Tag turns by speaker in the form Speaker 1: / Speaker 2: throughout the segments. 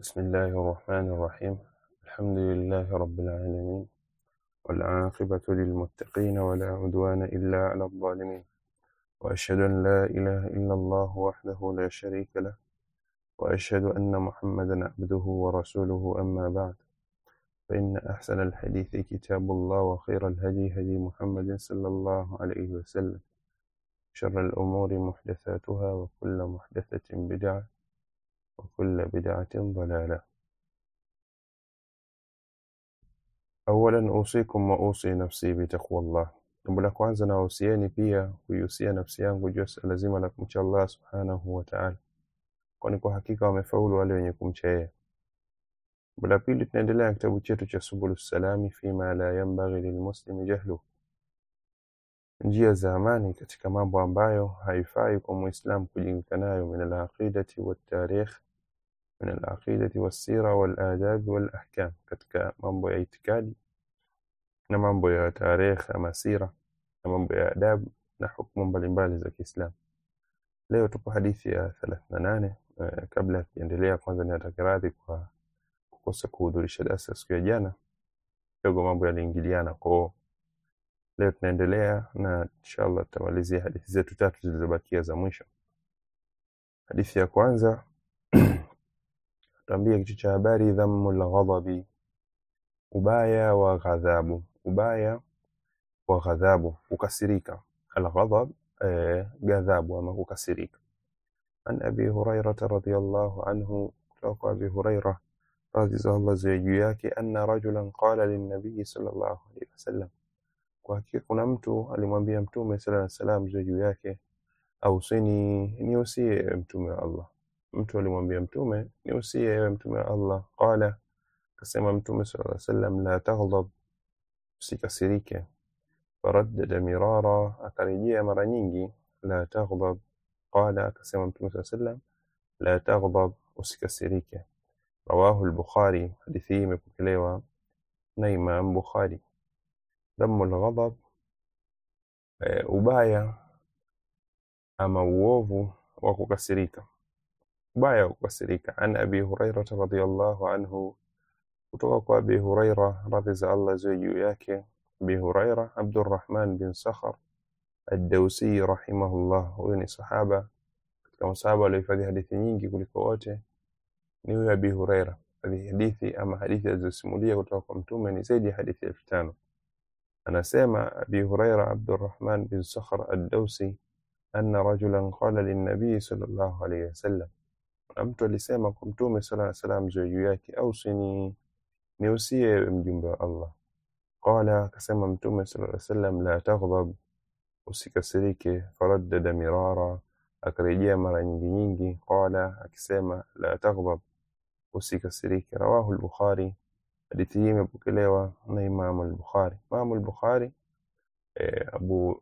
Speaker 1: بسم الله الرحمن الرحيم الحمد لله رب العالمين والعاقبة للمتقين ولا عدوان إلا على الظالمين وأشهد أن لا إله إلا الله وحده لا شريك له وأشهد أن محمدا عبده ورسوله أما بعد فإن أحسن الحديث كتاب الله وخير الهدي هدي محمد صلى الله عليه وسلم شر الأمور محدثاتها وكل محدثة بدعة وكل بدعة ضلالة أولا أوصيكم وأوصي نفسي بتقوى الله jambo la kwanza nawahusieni pia kuihusia nafsi yangu juu ya suala zima la kumcha Allah subhanahu wa ta'ala, kwani kwa hakika wamefaulu wale wenye kumcha yeye. Jambo la pili, tunaendelea na kitabu chetu cha Subulu Salami fima la yanbaghi lilmuslimi jahlu, njia za amani katika mambo ambayo haifai kwa Muislam kujingika nayo, min alaqidati waltarikh, min alaqidati wassira waladabi walahkam, katika mambo ya itikadi na mambo ya tarikh ama sira na mambo ya adabu na hukumu mbalimbali za Kiislamu. Leo tupo hadithi ya 38. Eh, kabla ya kuendelea, kwanza ninataka radhi kwa kukosa kuhudhurisha darasa siku ya jana, kidogo mambo yaliingiliana. Kwa hiyo leo tunaendelea na inshallah tutamalizia hadithi zetu tatu zilizobakia za mwisho. Hadithi ya kwanza tuambia kichwa cha habari dhammul ghadabi, ubaya wa ghadhabu, ubaya wa ghadhabu, kukasirika. Alghadab eh, ghadhabu ama kukasirika. An Abi Hurairata radhiyallahu anhu, kutoka kwa Abi Huraira radhi za Allah ziwe juu yake, anna rajulan qala linnabiyi sallallahu alaihi wasallam, kwa hakika kuna mtu alimwambia Mtume sallallahu alaihi wasallam ziwe juu yake, ausini, niusie ewe Mtume wa Allah. Mtu alimwambia Mtume, niusie ewe Mtume wa Allah. Qala, akasema Mtume sallallahu alaihi wasallam, la taghdab, usikasirike. Faraddada mirara, akarejea mara nyingi, la taghdab. Qala, akasema Mtume sallallahu alaihi wasallam, la taghdab, usikasirike. Rawahu al-Bukhari, hadithi hii imepokelewa na Imam Bukhari. Dhammul ghadab, eh, ubaya ama uovu wa kukasirika, ubaya wa kukasirika. An Abi Hurairata radhiyallahu anhu, kutoka kwa Abi Huraira radhi za Allah ziwe juu yake. Abi Huraira Abdurrahman bin Sakhar ad-Dawsi rahimahullah, huyu ni sahaba katika masahaba waliohifadhi hadithi nyingi kuliko wote ni huyu Abi Huraira. Hadithi hadithi ama hadithi alizosimulia kutoka kwa Mtume ni zaidi ya hadithi elfu tano. Anasema Abi Huraira Abdurrahman bin Sakhar ad-Dawsi anna rajulan qala linnabii sallallahu alayhi wasallam, na mtu alisema kwa Mtume sallallahu alayhi wasallam ziwe juu yake, ausini, niusie ewe mjumbe wa Allah. Qala, akasema Mtume sallallahu alayhi wasallam, la taghdab, usikasirike. Faraddada mirara, akarejea mara nyingi nyingi. Qala, akisema la taghdab, usikasirike. Rawahu al-Bukhari, hadithi hii imepokelewa na Imamu al-Bukhari. Imamu al-Bukhari eh, Abu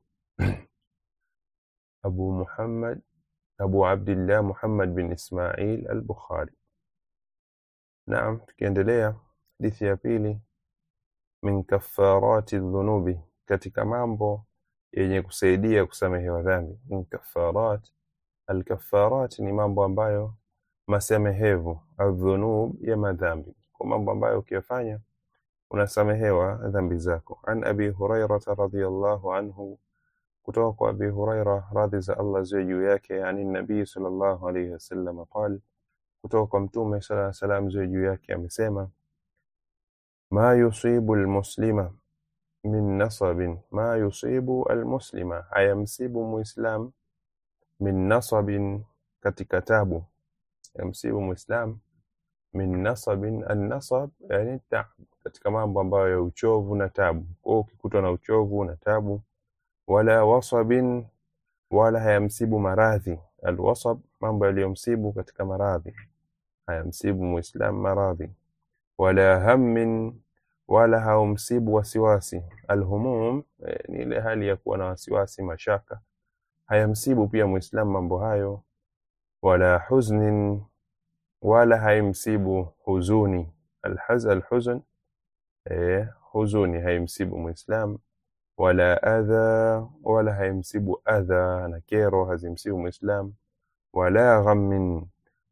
Speaker 1: Abu Muhammad Abu Abdillah Muhammad bin Ismail al-Bukhari. Naam, tukiendelea hadithi ya pili, min kaffarati dhunubi, katika mambo yenye kusaidia kusamehewa dhambi. Min kaffarat, alkaffarat ni mambo ambayo masamehevu, adhunub ya madhambi, kwa mambo ambayo ukiyafanya unasamehewa dhambi zako. An Abi Hurairata radhiyallahu anhu kutoka kwa Abi Huraira radhi za Allah ziwe juu yake, ani nabii sallallahu alayhi wasallam qal, kutoka kwa Mtume sallallahu alayhi wasallam ziwe juu yake amesema, ma yusibu almuslima min nasabin, ma yusibu almuslima, hayamsibu muislam min nasabin, katika tabu, yamsibu muislam min nasabin, annasab yani taab, katika mambo ambayo ya uchovu na tabu. Kwa hiyo ukikutwa na uchovu na tabu wala wasabin, wala hayamsibu maradhi. Alwasab, mambo yaliyomsibu katika maradhi, hayamsibu muislam maradhi. Wala hammin, wala haumsibu wasiwasi. Alhumum eh, ni ile hali ya kuwa na wasiwasi, mashaka, hayamsibu pia muislam mambo hayo. Wala huznin, wala haimsibu huzuni. Alhaz, alhuzn, eh, huzuni haimsibu muislam wala adha, wala haimsibu adha na kero hazimsibu Muislam. Wala ghammin,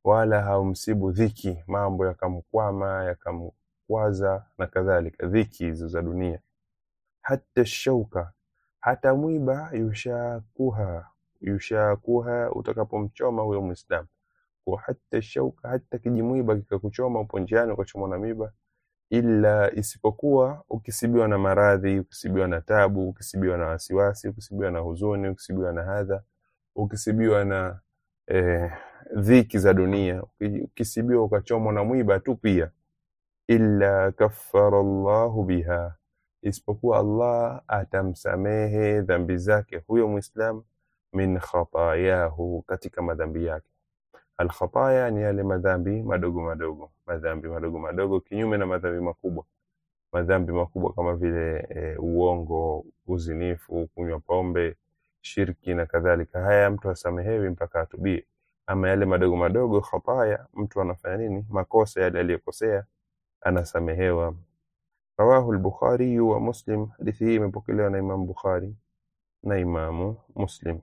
Speaker 1: wala haumsibu dhiki mambo yakamkwama yakamkwaza na kadhalika dhiki hizo za dunia hata shauka hata mwiba yushakuha yushakuha utakapomchoma huyo mwislamu kwa hata shauka hata kijimwiba kikakuchoma upo njiani ukachomwa na miba ila isipokuwa ukisibiwa na maradhi ukisibiwa na tabu ukisibiwa na wasiwasi ukisibiwa na huzuni ukisibiwa na hadha ukisibiwa na eh, dhiki za dunia uki- ukisibiwa ukachomwa na mwiba tu pia illa kaffara llahu biha isipokuwa allah atamsamehe dhambi zake huyo mwislam min khatayahu katika madhambi yake alkhataya ni yale madhambi madogo madogo madhambi madogo madogo kinyume na madhambi makubwa madhambi makubwa kama vile e, uongo uzinifu kunywa pombe shirki na kadhalika haya mtu asamehewi mpaka atubie ama yale madogo madogo khataya mtu anafanya nini makosa yale aliyokosea anasamehewa rawahu lbukhariyu wa muslim hadithi hii imepokelewa na imamu bukhari na imamu muslim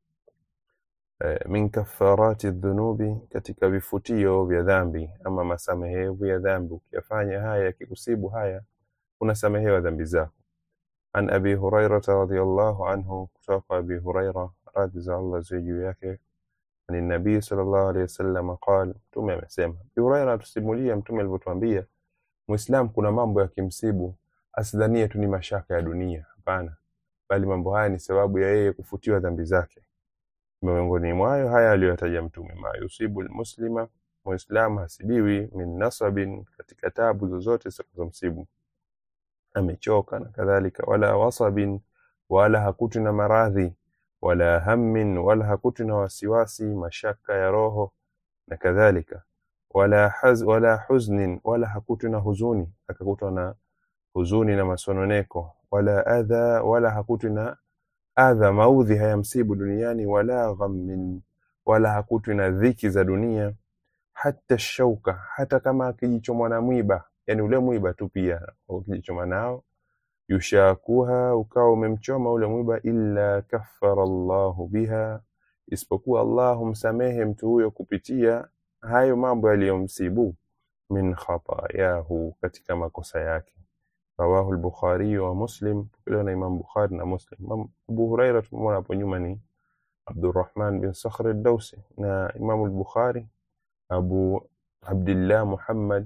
Speaker 1: eh, min kafarati dhunubi katika vifutio vya dhambi ama masamehevu ya dhambi ukiyafanya haya yakikusibu haya unasamehewa dhambi zako an abi hurairata radiallahu anhu kutoka kwa abi huraira radhi za allah ziwe juu yake ani nabii sallallahu alaihi wasallam qal mtume amesema abi huraira atusimulia mtume alivyotuambia muislam kuna mambo yakimsibu asidhanie tu ni mashaka ya dunia hapana bali mambo haya ni sababu ya yeye kufutiwa dhambi zake miongoni mwayo haya aliyoyataja mtume ma yusibu lmuslima muislamu hasibiwi min nasabin katika tabu zozote zitakazomsibu amechoka na kadhalika wala wasabin wala hakutwi na maradhi wala hammin wala hakutwi na wasiwasi mashaka ya roho na kadhalika wala, haz, wala huznin wala hakutwi na huzuni akakutwa na huzuni na masononeko wala adha wala hakutwi na adha maudhi hayamsibu duniani wala ghammin wala hakutwi na dhiki za dunia hata shauka hata kama akijichomwa na mwiba yani ule mwiba tu pia ukijichoma nao yushakuha ukawa umemchoma ule mwiba illa kaffara llahu biha isipokuwa allah humsamehe mtu huyo kupitia hayo mambo yaliyomsibu min khatayahu katika makosa yake rawahu lbukhariyu wa muslim pokelewa na imam bukhari na muslim Imam abu huraira tumemwona hapo nyuma ni abdurrahman bin sakhr dausi na imamu lbukhari abu abdillah muhammad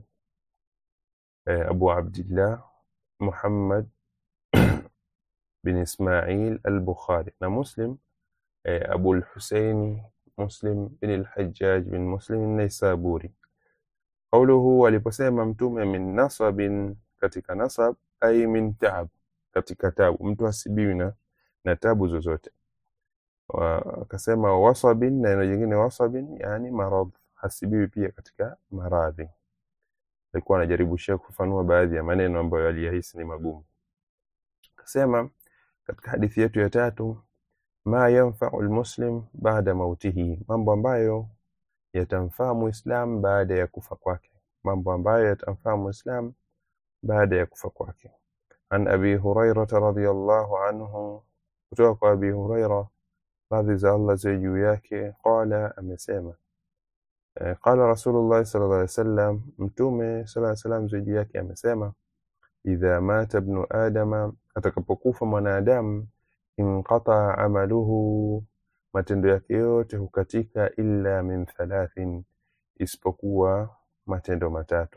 Speaker 1: eh, abu abdillah muhammad bin ismail al-bukhari na muslim eh, abu lhuseini muslim bin al-hajjaj bin muslim an-naisaburi qauluhu aliposema mtume min nasabin katika nasab ai min taab katika tabu mtu hasibiwi na, na tabu zozote Wa- akasema wasabin na neno jingine wasabin yani maradh hasibiwi pia katika maradhi alikuwa anajaribu shia kufafanua baadhi ya maneno ambayo aliyahisi ni magumu akasema katika hadithi yetu ya tatu ma yanfau lmuslim baada mautihi mambo ambayo yatamfaa muislam baada ya kufa kwake mambo ambayo yatamfaa muislam baada ya kufa kwake an abi hurairata radiallahu anhu kutoka kwa abi huraira radhi za allah ziwe juu yake qala amesema eh, qala rasulullahi sala llah alih wasallam mtume sala llaw salam ziwe juu yake amesema idha mata bnu adama atakapokufa mwanadamu inqataa amaluhu matendo yake yote hukatika illa min thalathin isipokuwa matendo matatu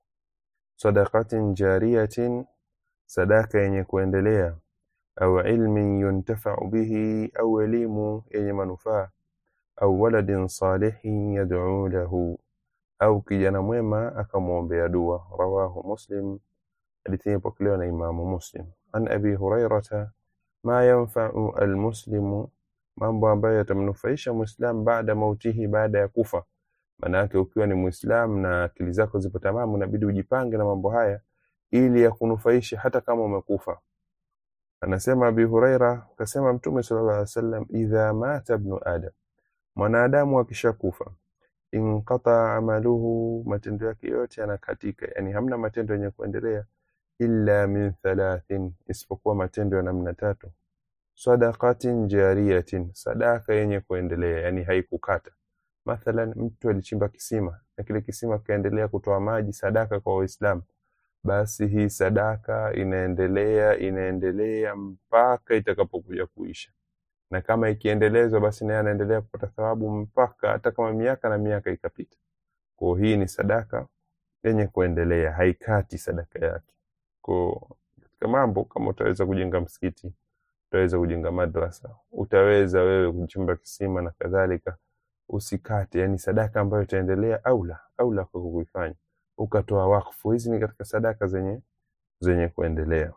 Speaker 1: sadaqatin jariyatin sadaka yenye kuendelea au ilmin yuntafau bihi au elimu yenye manufaa au waladin salihin yad'u lahu au kijana mwema akamwombea dua rawahu muslim hadithi hii imepokelewa na imamu muslim an abi hurairata ma yanfau almuslimu mambo ambayo yatamnufaisha muislam baada mautihi baada ya kufa maana yake ukiwa ni muislam na akili zako zipo tamamu inabidi ujipange na mambo haya ili yakunufaishe hata kama umekufa anasema abi huraira akasema mtume sallallahu alaihi wasallam idha mata ibnu adam mwanadamu akishakufa inqata amaluhu matendo yake yote yanakatika yani hamna matendo yenye kuendelea illa min thalathin isipokuwa matendo ya namna tatu sadaqatin jariyatin sadaka yenye kuendelea yani haikukata mathalan mtu alichimba kisima na kile kisima kikaendelea kutoa maji sadaka kwa waislamu basi hii sadaka inaendelea inaendelea mpaka itakapokuja kuisha na kama ikiendelezwa basi naye anaendelea kupata thawabu mpaka hata kama miaka na miaka ikapita kwa hii ni sadaka yenye kuendelea haikati sadaka yake kwa katika mambo kama utaweza kujenga msikiti utaweza kujenga madrasa utaweza wewe kuchimba kisima na kadhalika usikate yani sadaka ambayo itaendelea aula aula kwa kuifanya ukatoa wakfu hizi ni katika sadaka zenye zenye kuendelea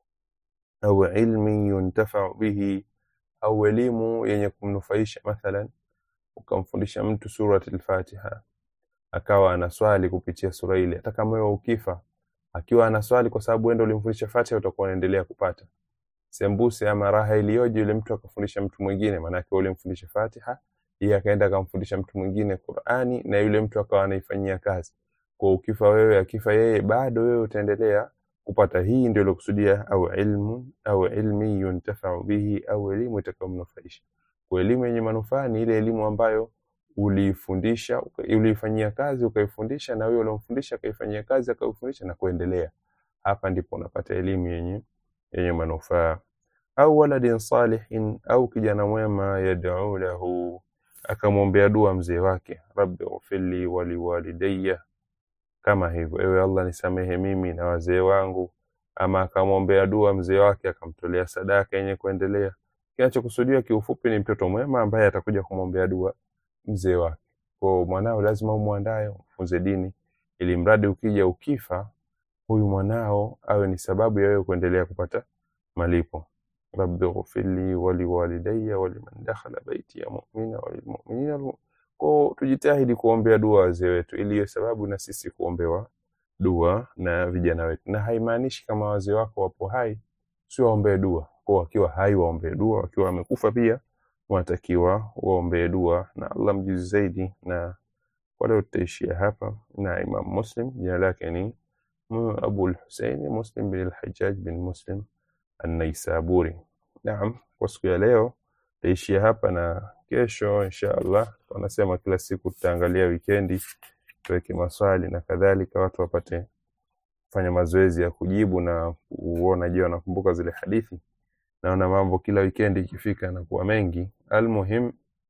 Speaker 1: au ilmi yuntafau bihi au elimu yenye kumnufaisha mathalan ukamfundisha mtu surati al-Fatiha akawa anaswali kupitia sura ile hata kama wewe ukifa akiwa anaswali kwa sababu wewe ndio ulimfundisha Fatiha utakuwa unaendelea kupata sembuse ama raha iliyoje yule mtu akafundisha mtu mwingine maana yake ulimfundisha Fatiha yeye akaenda akamfundisha mtu mwingine Qur'ani na yule mtu akawa anaifanyia kazi kwa ukifa wewe akifa yeye bado wewe utaendelea kupata hii ndio lokusudia au ilmu au ilmi yuntafau bihi au elimu itakayomnufaisha kwa elimu yenye manufaa ni ile elimu ambayo uliifundisha uliifanyia kazi ukaifundisha na wewe uliomfundisha akaifanyia kazi akaifundisha na kuendelea hapa ndipo unapata elimu yenye yenye manufaa au waladin salihin au kijana mwema yad'u lahu akamwombea dua mzee wake rabbi ghfirli wa liwalidayya kama hivyo ewe Allah nisamehe mimi na wazee wangu ama akamwombea dua mzee wake akamtolea sadaka yenye kuendelea kinachokusudiwa kiufupi ni mtoto mwema ambaye atakuja kumwombea dua mzee wake kwa mwanao lazima umwandae umfunze dini ili mradi ukija ukifa huyu mwanao awe ni sababu ya wewe kuendelea kupata malipo rabbi ghfirli wa liwalidayya wa liman dakhala baiti ya mu'mina wa lilmu'minina kwa tujitahidi kuombea dua wazee wetu ili iwe sababu na sisi kuombewa dua na vijana wetu na haimaanishi kama wazee wako wapo hai sio waombee dua kwa wakiwa hai waombee dua wakiwa wamekufa pia wanatakiwa waombee dua na Allah mjuzi zaidi na kwa leo tutaishia hapa na Imam Muslim jina lake ni Abu al-Husayn Muslim bin al-Hajjaj bin Muslim an-Naisaburi naam kwa siku ya leo tutaishia hapa na kesho insha Allah wanasema kila siku tutaangalia wikendi tuweke maswali na kadhalika watu wapate kufanya mazoezi ya kujibu na kuona je wanakumbuka zile hadithi naona mambo kila wikendi ikifika yanakuwa mengi almuhim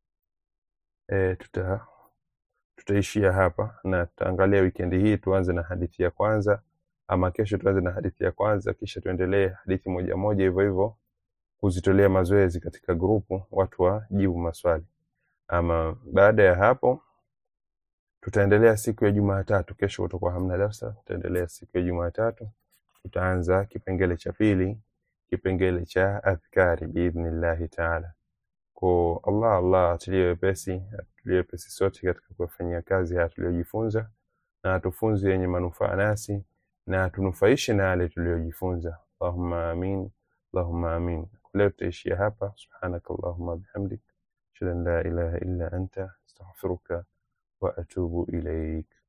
Speaker 1: e, tuta tutaishia hapa na tutaangalia wikendi hii tuanze na hadithi ya kwanza ama kesho tuanze na hadithi ya kwanza kisha tuendelee hadithi moja moja hivyo hivyo kuzitolea mazoezi katika grupu watu wajibu maswali ama baada ya hapo tutaendelea siku ya Jumatatu kesho kutakuwa hamna darasa tutaendelea siku ya Jumatatu tutaanza kipengele cha pili kipengele cha adhkari biidhnillahi taala kwa Allah Allah atulie wepesi atulie wepesi sote katika kufanyia kazi haya tuliyojifunza na atufunze yenye manufaa nasi na atunufaishe na yale tuliyojifunza Allahumma amin Allahumma amin leo tutaishia hapa subhanaka Allahumma bihamdik ashhadu an la ilaha illa anta astaghfiruka wa atubu ilaik